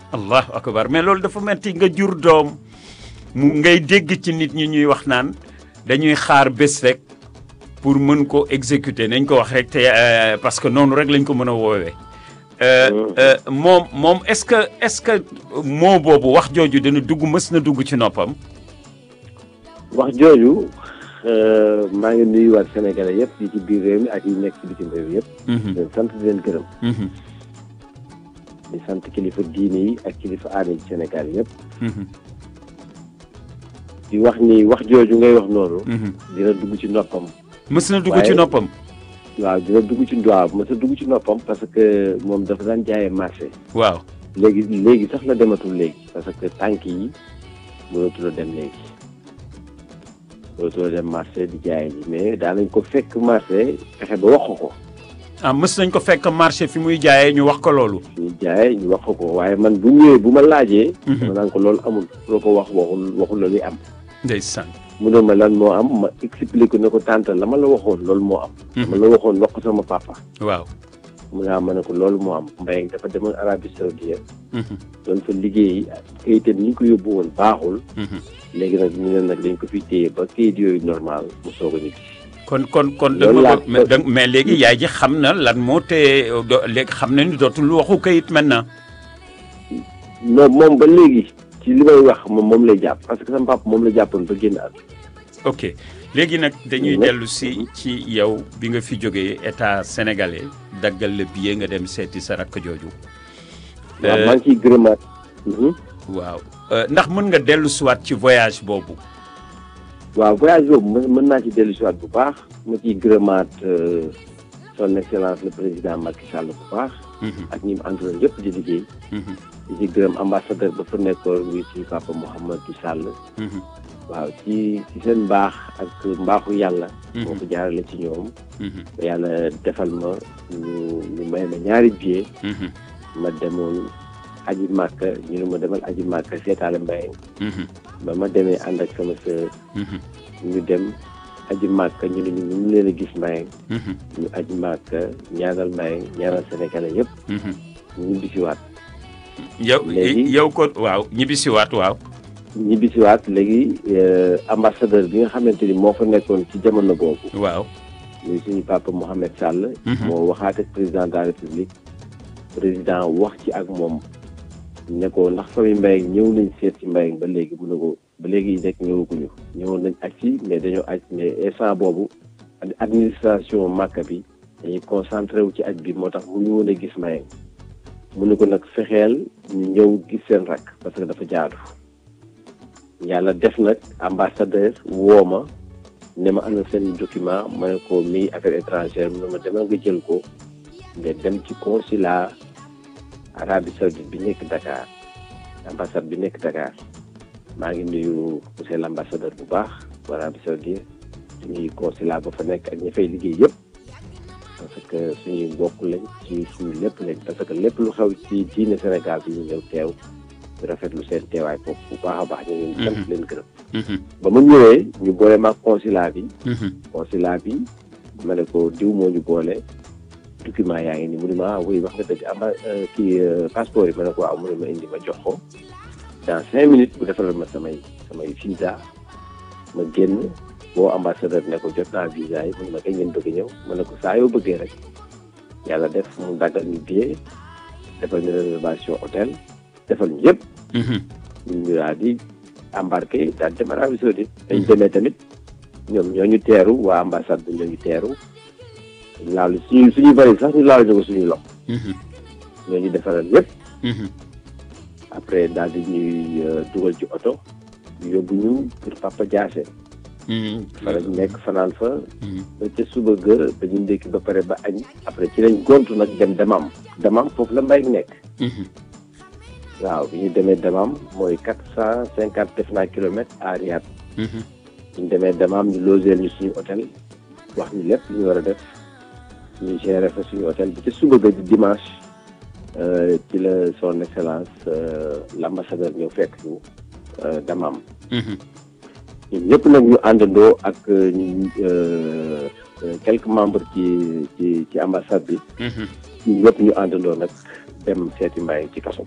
allahu akbar mais loolu dafa metti nga jur doom mu ngay dégg ci nit ñi ñuy wax naan dañuy xaar bés rek pour mën ko exécuter nañ ko wax rek te euh, parce que noonu rek lañ ko mën a woowee. Euh, euh, moom moom est-ce que est-ce que moo boobu wax jooju dina dugg mës na dugg ci noppam. wax jooju euh, maa ngi nuyuwaat Sénégalais yëpp yi ci biir réew mi ak yi nekk ci bitim réew yëpp. di leen sant di leen gërëm. Mhm, di sant kilifa diine yi ak kilifa aada yi Sénégal yëpp. mhm, di wax ni wax jooju ngay wax noonu. mhm. dina dugg ci noppam. mës na dugg ci Waaye- noppam. waaw dina dugg ci waaw mos a dugg ci noppam parce que moom dafa daan jaayee marché. waaw. léegi léegi sax la dematul léegi parce que tànk yi mënatul a dem léegi mënatul a dem marché di jaay ji mais daanañ ko fekk marché fexe ba wax ko ko ah mës nañ ko fekk marché fi muy jaayee ñu wax ko loolu. ñu jaay ñu wax ko ko waaye man bu ñëwee bu ma laajee Mhm. dama naan ko loolu amul loo ko wax waxul waxul la li am ndeysaan. mu ne ma lan moo am ma expliqué ne ko tànta la ma la waxoon loolu moo am Mhm. ma la waxoon wax ko sama papa waaw. mu ne ah ma ne ko loolu moo am mbay dafa demoon Arabie Saoudite Mhm, doon fa liggéey kayitam ni ñu ko yóbbu woon baaxul mhm. léegi nag ñu ne nag dañ ko fi téye ba kayit yooyu normal mu soog a ñibbi kon kon kon da Loolu nga laa ko mais da- mais léegi yaay ji xam na lan moo tee do- léegi xam na ni dootul waxu kayit maintenant. non moom ba léegi ci li may wax moom moom lay jàpp parce que sama papa moom la jàppoon ba génn at ok léegi nag dañuy Mhm. dellu si ci yow bi nga fi jógee état sénégalais daggal la billet nga dem seeti sa rakk jooju. waaw Euh, maa ngi ciy gërëmaat Mhm. waaw Euh, ndax mën nga dellu siwaat ci voyage boobu. waaw voyage boobu mën mën naa ci dellu si waat bu baax ma ciy gërëmaat euh, son excellence le président Macky Sall bu baax Mhm, ak ñi mu àndoon yëpp di liggéey mhm, di ci gërëm ambassadeur ba fa nekkoon muy ci papa Mouhamadou Sall mhm, waaw ci ci seen mbaax ak mbaaxu yàlla Mhm. moo ko jaarale ci ñoom mhm, ba yàlla defal ma ñu ñu may ma ñaari billet mhm, ma demoon aji màkka ñu ne ma demal aji màkka seetaale mbay mhm, ba ma demee ànd ak sama sœur mhm, ñu dem aji màkka ñu ne ñu ñu leen a gis mbay mhm, ñu aji màkka ñaanal mbay ñaanal sénégalais yëpp mhm. ñu ñibbisiwaat yow Léegi- yow ko waaw ñibbisiwaat waaw. ñibbisiwaat léegi euh, ambassadeur bi nga xamante ni moo fa nekkoon ci jamono boobu waaw. muy suñu papa Mohamed Sall Mhm. moo waxaat ak président de la république président wax ci ak moom ne ko ndax famille Mbayang ñëw nañ seet ci Mbayang ba léegi mu ne ko ba léegi rek ñëwaguñu ñëwoon nañ aj ci mais dañoo aj mais instant boobu ad- administration Màkka bi dañuy concentré wu ci aj bi moo tax mu ñu woon a gis Mbayang mu ne ko nag fexeel ñu ñëw gis seen rakk parce que dafa jaadu yàlla def nag ambassadeur woo ma ne ma ana seen document ma ne ko mi affaire étrangère mu ne ma demal nga jël ko nga dem ci consulat Arabie Saoudite bi nekk Dakar ambassade bi nekk Dakar maa ngi nuyu monsieur l'ambassadeur bu baax bu Arabie Saoudite suñuy consulat ba fa nekk ak ñi fay liggéey yëpp parce que suñuy mbokk lañ ci suñu lépp lañ parce que lépp lu xew ci diine Sénégal bi ñu ñëw teew di rafetlu seen teewaay foofu bu baax a baax ñu ngi leen di sant leen gërëm Mhm, ba ma ñëwee ñu boole maag consulat bi mhm, consulat bi ma ne ko diw moo ñu boole document yaa ngi ni mu ne ma ah oui wax nga dëgg amba kii euh, passeport yi ma ne ko waaw mu ne ma indi ma jox ko dans cinq minutes bu defaral ma samay samay visa ma génn boo ambassadeur ne ko jot naa visa yi mu ne ma kañ ngeen bëgg ñëw ma ne ko saa yoo bëggee rek yàlla def mu daggal ñu billet defal ñu réservation hôtel defal ñu yëpp mhm. ñu daal di embarqué daal dem Arabie Saoudite dañ demee tamit ñoom ñoo ñu teeru waa ambassade bi ñoo ñu teeru laalu suñu suñuy bëri sax ñu laalu ñu ko suñuy loxo Mhm, ñoo ñu defaral yëpp mhm. après daal di ñuy euh, dugal ci oto yóbbu ñu pour Papa Diassé Mhm. fa lañ nekk fanaan fa Mhm. ba ca suba ga ba ñu ndékki ba pare ba añ après ci lañ gontu nag dem damam damam foofu la mbay nekk Mhm. waaw bi ñu demee damam mooy quatre cent cinquante def naa kilomètres à Riyad Mhm. ñu demee damaam ñu logeel ñu suñu hôtel wax ñu lépp lu ñu war a def ñu gérer fa suñu hôtel bi ci suba ga di dimanche euh, ci la son excellence euh, l'ambassadeur ñëw fekk ñu euh, damaam Mhm. ñun ñëpp nag ñu àndandoo ak euh, ñu, euh, euh, quelques membres ci ci ci ambassade bi Mhm. ñun ñëpp ñu àndandoo nag dem seeti Mbaye ci kaso